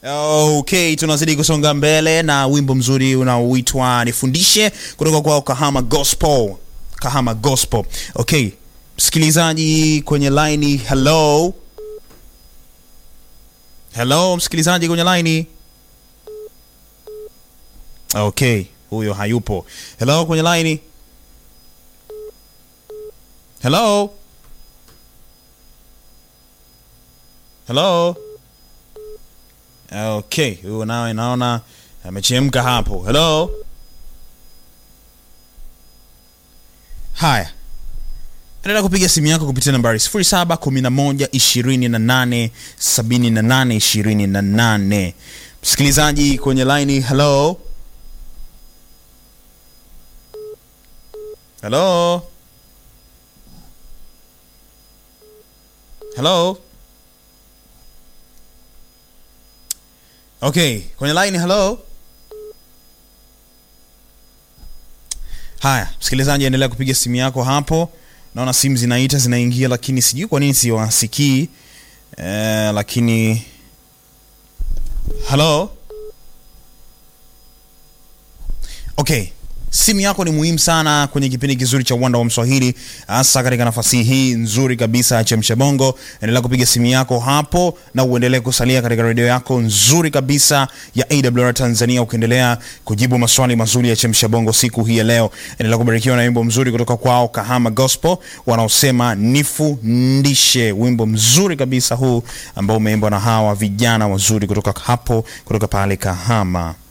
Okay, tunazidi kusonga mbele na wimbo mzuri unaoitwa Nifundishe kutoka kwa Kahama Gospel. Kahama Gospel. Okay, msikilizaji kwenye line, hello. Hello, msikilizaji kwenye line. Okay, huyo hayupo. Hello kwenye line. Hello. Hello. Okay, huyo nawe naona amechemka hapo. Hello. Haya, endelea kupiga simu yako kupitia nambari 0711287828. Msikilizaji kwenye line, hello. Hello. Hello. Okay, kwenye line hello. Haya, msikilizaji endelea kupiga simu yako hapo. Naona simu zinaita zinaingia, lakini sijui kwa nini siwasikii. Eh, lakini hello. Okay, simu yako ni muhimu sana kwenye kipindi kizuri cha uwanda wa Mswahili, hasa katika nafasi hii nzuri kabisa ya Chemsha Bongo. Endelea kupiga simu yako hapo na uendelee kusalia katika redio yako nzuri kabisa ya AWR Tanzania, ukiendelea kujibu maswali mazuri ya Chemsha Bongo siku hii ya leo. Endelea kubarikiwa na wimbo mzuri kutoka kwao Kahama Gospel wanaosema nifundishe, wimbo mzuri kabisa huu ambao umeimbwa na hawa vijana wazuri kutoka hapo kutoka pale Kahama.